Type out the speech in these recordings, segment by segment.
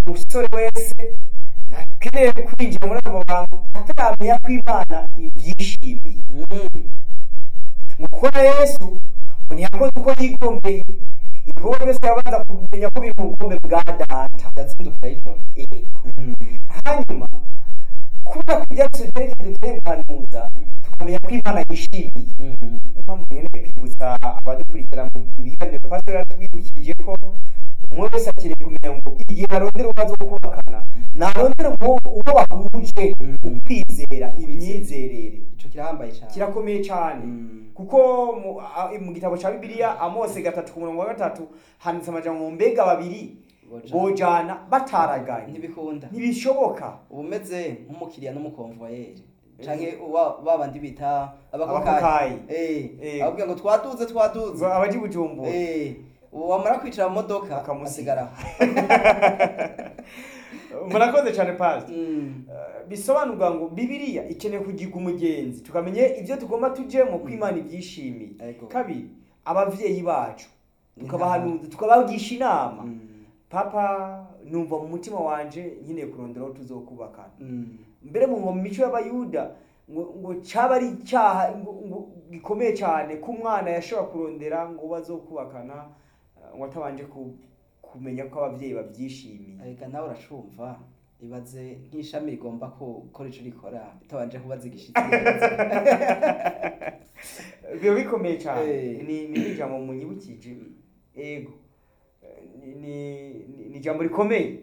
umusore wese ntakeneye kwinjira muri abo bantu ataramenya ko imana ibyishimiye ngo kubona yesu ngo ntiyakoze uko yigombeye igikorwa cyose yabanza kumenya ko biri mu bukombe bwa data yatsindukiye ijoro Yego. hanyuma kubera ko ibyatsi bitari byo dukeneye guhanuza tukamenya ko imana yishimiye niyo mpamvu nkeneye kwibutsa abadukurikira mu biganiro pastor yatwibukije ko umwe wese akeneye kumenya ngo igihe arondera umaze kubakana narondera uwo uwo bahuje Mm. ukwizera imyizerere ico kirahambaye cyane kirakomeye cyane Mm. kuko mu, a, mu gitabo cya bibiliya amose gatatu ku murongo wa gatatu handitse amajambo ngo mbega babiri Bojana. bojana bataraganye ntibikunda ntibishoboka uba umeze nk'umukiriya n'umukonvoyeri canke uwa- ba bandi bita abakokayi Abakokayi. Eh, Eh. ababwira ngo twaduze twaduze abaji bujumbura Eh, ubu wamara kwicara mu modoka Bakamusiga. asigara murakoze cyane pasi Mm. bisobanurwa ngo bibiliya ikeneye kugiga umugenzi tukamenya ibyo tugomba tujyemo ko imana ibyishimiye Ego. kabiri ababyeyi bacu tukabahanuza tukabagisha inama Mm. papa numva mu mutima wanje nkeneye kurondera aho tuzokubakana Mm. mbere mu mu mico y'abayuda ngo ngo cyaba ari icyaha ngo ngo gikomeye cyane ko umwana yashobora kurondera ngo bazokubakana eh, ngo atabanje ku- kumenya ko ababyeyi babyishimiye arega nawe uracumva ibaze nk'ishami rigomba ko gukora ico rikora bitabanje kubaza igishitsi biba bikomeye cyane Eh. ni ni ijambo munyibukije ego Eh, ni ni- ni- ni ijambo rikomeye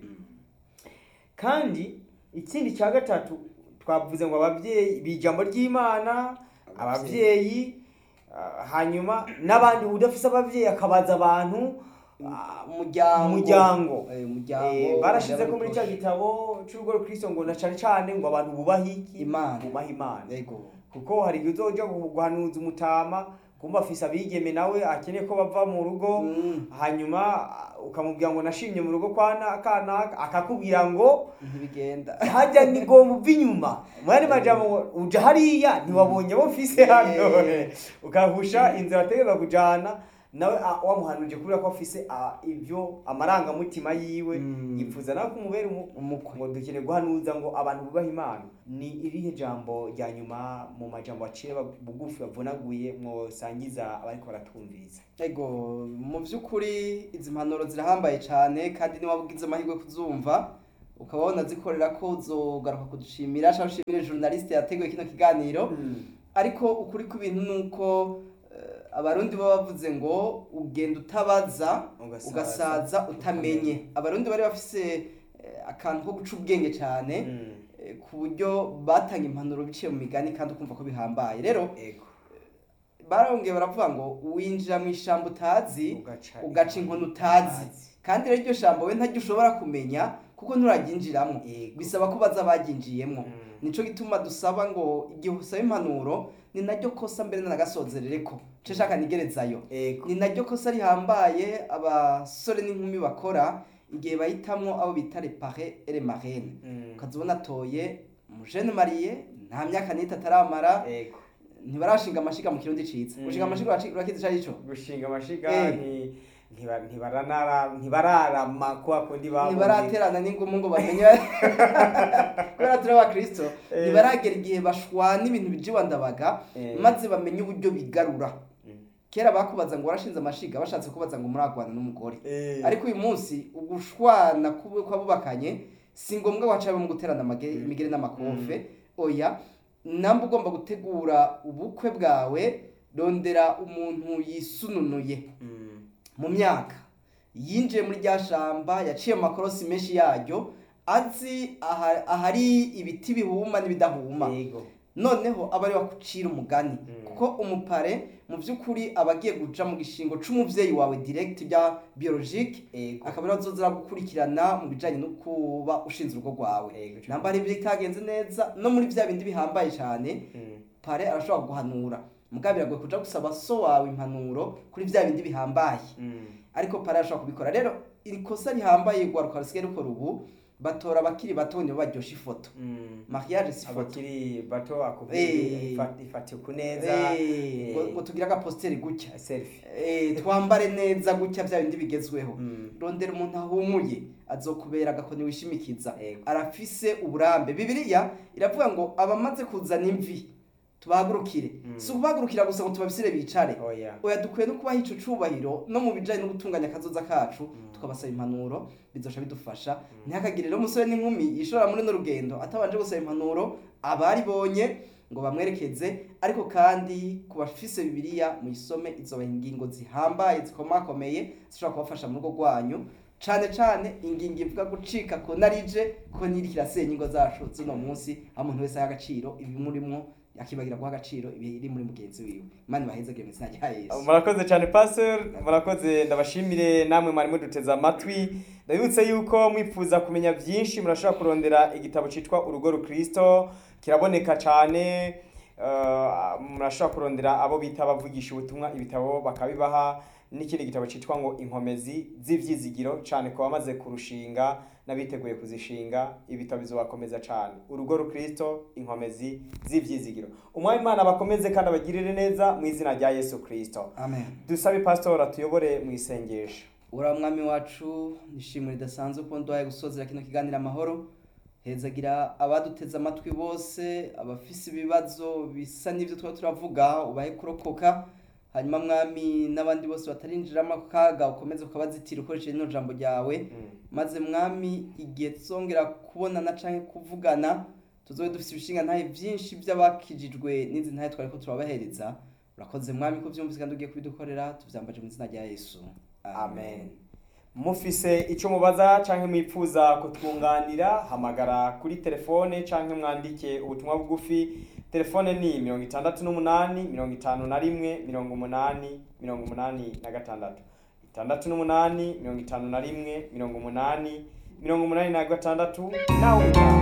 kandi ikindi cya gatatu twavuze ngo ababyeyi bi ijambo ry'imana ababyeyi ah, hanyuma n'abandi udafise ababyeyi akabaza abantu ah, umuryango umuryango Eh, umuryango Eh, barashize ko muri umuryango cya gitabo cy'urugo rw'Kristo ngo na cyane cyane ngo abantu bubahe iki Imana. bubahe imana Ego. kuko hari igihe uzoja guhanuza umutama kumva afise abigeme nawe akeneye ko bava mu rugo Mm. hanyuma ah, ukamubwira ngo nashimye mu rugo kwa na- kanaka akakubwira ngo ntibigenda hajya ni gomba uva inyuma mwari majambo ngo uja hariya ntiwabonye abo mfise hano Eh. ukahusha inzira ategeza kujana nawe ah, wamuhanuje kubera ko afise ah, ivyo amarangamutima yiwe Mm. yifuza nawe kumubera umu- umukwe ngo dukeneye guhanuza ngo abantu bubahe imana ni irihe jambo rya nyuma mu majambo aciye bag- bugufi bavunaguye mwosangiza abariko baratumviriza ego mu by'ukuri izi mpanuro zirahambaye cyane kandi niba ugize amahirwe kuzumva ukaba wanazikorera ko uzogaruka kudushimira cyangwa ushimire journaliste yateguye kino kiganiro ariko ukuri kw'ibintu ni uko eh, abarundi baba bavuze ngo ugenda utabaza Ugasaza ugasaza utamenye abarundi bari bafise eh, akantu ko guca ubwenge cyane Mm. eh, ku buryo batanga impanuro biciye mu migani kandi ukumva ko bihambaye rero ego barongeye baravuga ngo winjira mu ishyamba utazi Ugaca ugaca inkono utazi kandi rero iryo shyamba we ntaryo ushobora kumenya kuko nturaryinjiramo Yego. bisaba ko baza baryinjiyemo Mm. nico gituma dusaba ngo igihe usaba impanuro ni naryo kosa mbere n'agasozerere ko nce shaka nigerezayo ego ni naryo kosa rihambaye abasore n'inkumi bakora igihe bahitamwo abo bita repare ere marene Mm. ukaza ubona atoye umujene mariye nta myaka n'itatu ataramara ego ntibarashinga amashiga mu kirundi ciza Mm. gushinga amashiga uraci- urakizi ico arico gushinga amashiga Eh. nti- ntiba- ntibaranara- ntibararama kwa kundi babuze. ntibaraterana n'ingumu ngo bamenye kubera turi abakristo Eh. ntibaragera igihe bashwana ibintu bijiwa ndabaga Eh. maze bamenye uburyo bigarura Mm. kera bakubaza ngo warashinze amashiga bashatse kubaza ngo muragwana n'umugore Eh. ariko uyu munsi ugushwana kubu- kw'abubakanye si ngombwa waca mu guterana amage- imigeri n'amakofe oya namba ugomba gutegura ubukwe bwawe rondera umuntu yisununuye Mm. mu myaka yinjiye muri rya shamba yaciye amakorosi menshi yaryo azi aha- ahari ibiti bihuma n'ibidahuma ego noneho aba ari wakucira umugani Mm. kuko umupare mu by'ukuri aba agiye guca mu gishingo c'umuvyeyi wawe direct bya biologique ego akaba ariwe azoza gukurikirana mu bijanye no kuba ushinze urugo rwawe Ego, cyo. namba hari ibitagenze neza no muri bya bindi bihambaye cyane Mm. pare arashobora guhanura mugabo biragoye kuja gusaba so wawe impanuro kuri bya bindi bihambaye Mm. ariko pare arashobora kubikora rero ikosa rihambaye rwaruka rusigaye rukora ubu batora abakiri bato nibo baryosha ifoto Mm. mariage si ifoto abakiri bato Eh. akubwira ifatiye ku neza Eh, ngo- ngo tugire agaposteri gutya selfie Eh, twambare neza gutya bya bindi bigezweho Mm. rondera umuntu ahumuye azokubera agakoni wishimikiza Ego. arafise uburambe bibiliya iravuga ngo abamaze kuzana imvi tubahagurukire Mm. si ukubahagurukira gusa ngo tubabisire bicare oya oya dukwiye no kubaha ico cubahiro no mu bijanye no gutunganya akazoza kacu tukabasaba impanuro bizosha bidufasha ntihakagire rero umusore n'inkumi yishora muri no rugendo atabanje gusaba impanuro abaribonye ngo bamwerekeze ariko kandi ku bafise bibiliya muyisome izobaha ingingo zihambaye zikomakomeye zishobora kubafasha mu rugo rwanyu cane cane ingingo ivuga gucika ko narije ko niriko irasenya ingo zacu z'uno munsi aho umuntu wese aha agaciro ibimurimwo akibagira guha agaciro ibiri muri mugenzi wiwe imana ibahezagire mu izina rya yesu murakoze cyane pastor murakoze ndabashimire namwe mwari muduteze amatwi ndabibutse yuko mwifuza kumenya byinshi murashobora kurondera igitabo cyitwa urugo rukristo kiraboneka cyane uh, murashobora kurondera abo bita abavugisha ubutumwa ibitabo bakabibaha n'ikindi gitabo cyitwa ngo inkomezi z'ivyizigiro cyane ku bamaze kurushinga n'abiteguye kuzishinga ibitabo bizobakomeza cyane urugo rukristo inkomezi z'ivyizigiro umwami imana abakomeze kandi abagirire neza mu izina rya yesu kristo amen dusabe pastor atuyobore mu isengesho ura mwami wacu nishimwe ridasanzwe ko nduhaye gusozera kino kiganiro amahoro hezagira abaduteze amatwi bose abafise ibibazo bisa n'ibyo tuba turavuga ubahe kurokoka hanyuma mwami n'abandi bose batarinjiramo akaga ukomeze ukabazitira ukoresheje rino jambo ryawe maze mwami igihe tuzongera kubonana canke kuvugana tuzobe dufise ibishinga ntahe byinshi by'abakijijwe n'izi ntahe twari ko turabahereza urakoze mwami ko vyumvise kandi ugiye kubidukorera tuvyambaje mu izina rya yesu amen mufise icyo mubaza canke mwipfuza kutwunganira hamagara kuri telefone canke mwandike ubutumwa bugufi telefone ni mirongo itandatu n'umunani mirongo itanu na rimwe mirongo umunani mirongo umunani na gatandatu itandatu n'umunani mirongo itanu na rimwe mirongo umunani mirongo umunani na gatandatu nawe utaha